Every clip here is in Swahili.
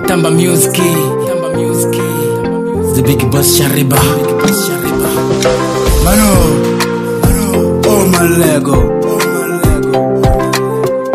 Tamba Music, Tamba Music, The Big Boss Shariba, Mano, Mano, oh my Lego, oh my Lego.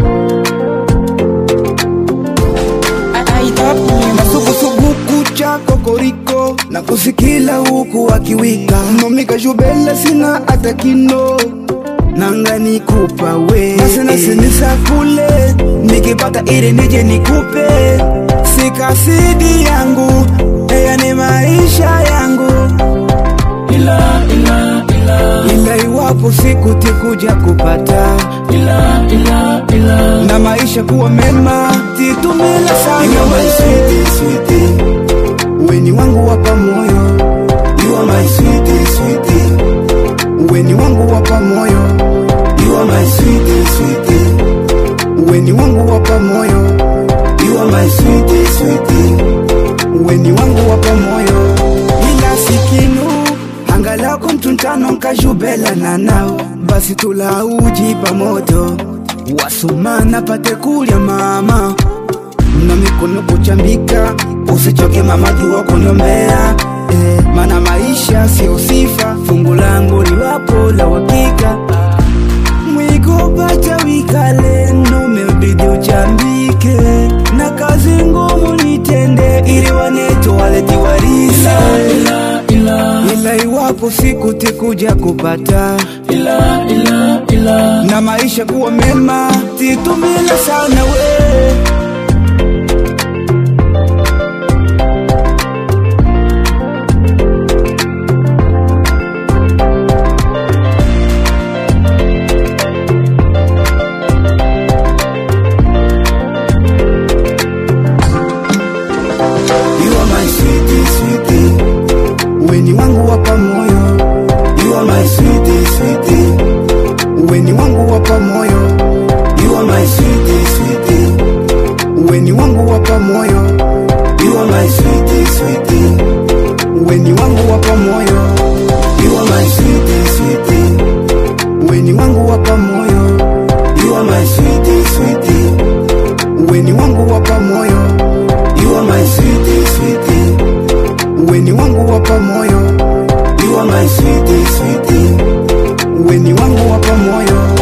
Masugusugu kucha kokoriko na kusikila huku akiwika nomika jubele sina hata kino nanga nikupa we nasenasenisa kule nikipata ili nije nikupe sikasidi yangu eya ni maisha yangu ila ila ila ila iwapo siku tikuja kupata ila ila ila na maisha kuwa mema titumila sana You are my sweetie, sweetie. weni wangu wapa moyo You are my sweetie, sweetie. weni wangu wapa moyo You are my sweetie, sweetie. weni wangu wapa moyo You are my sweetie, sweetie. weni wangu wapa moyo ila sikinu angalako mtuntano nkajubela na nao basi tulauji pamoto wasumana pate kulya mama na mikono kuchambika usichoke mama jua kunyombea eh, mana maisha sio sifa fungu langu liwapo la wakika mwikopata wikale numebidi uchambike na kazi ngumu nitende ili waneto waleti warisa ila ila ila iwapo siku tikuja kupata ila ila ila na maisha kuwa mema titumila sana we You are my sweetie, sweetie. weni wangu wapa moyo You are my sweetie, sweetie. weni wangu wapa moyo You are my sweetie, sweetie. weni wangu wapa moyo You are my sweetie, sweetie. weni wangu wapa moyo You are my sweetie, sweetie. weni wangu wapa moyo You are my sweetie, sweetie. weni wangu wapa moyo You are my sweetie, sweetie. weni wangu wapa moyo You are my sweetie, sweetie. weni wangu wapa moyo